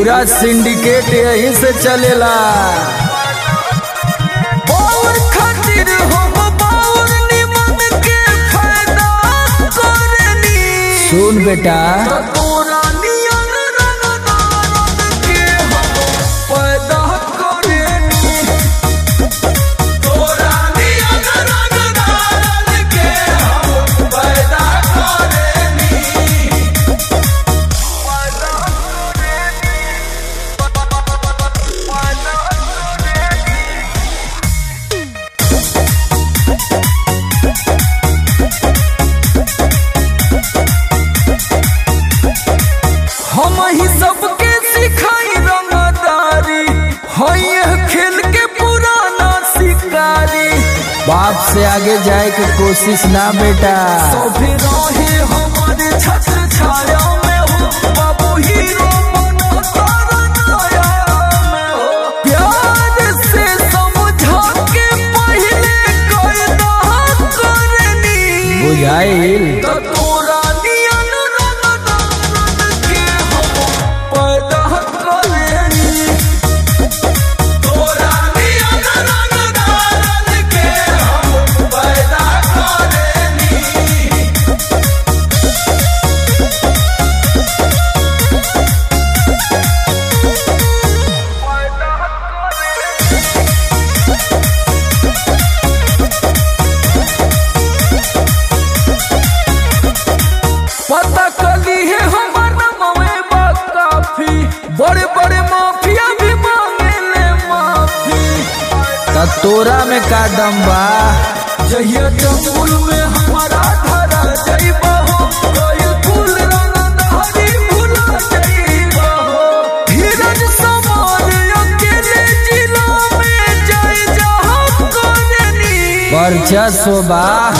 पूरा सिंडिकेट यहीं से चलेला बाउर खातिर हम बाउर निमन के फायदा करनी सुन बेटा तोरा नियन रंगदारन के हम पैदा करनी तोरा नियन रंगदारन के हम पैदा करनी पैदा हम ही सबके सिखाई रंगदारी है यह खेल के पुराना शिकारी बाप से आगे जाए के कोशिश ना बेटा सभी रहे हमारे छत्र छाया में हो बाबू हीरो बनो तारा नाया में हो प्यार से समझा के पहले कायदा करनी बुझाइल त तोरा नियन रंगदारन के हम पैदा करनी तोरा नियन रंगदारन के हम पैदा करनी पता कली है हमार नमवे बा काफी बड़े बड़े माफिया भी मांगे ले माफी त तोरा में का दम बा जहिया जंगल में हमारा धरा जाइबा हो कोई फूल रंग धारी भुला जाइबा हो धीरज समान अकेले जिला में जाए जहाँ करनी वर्चस्व बा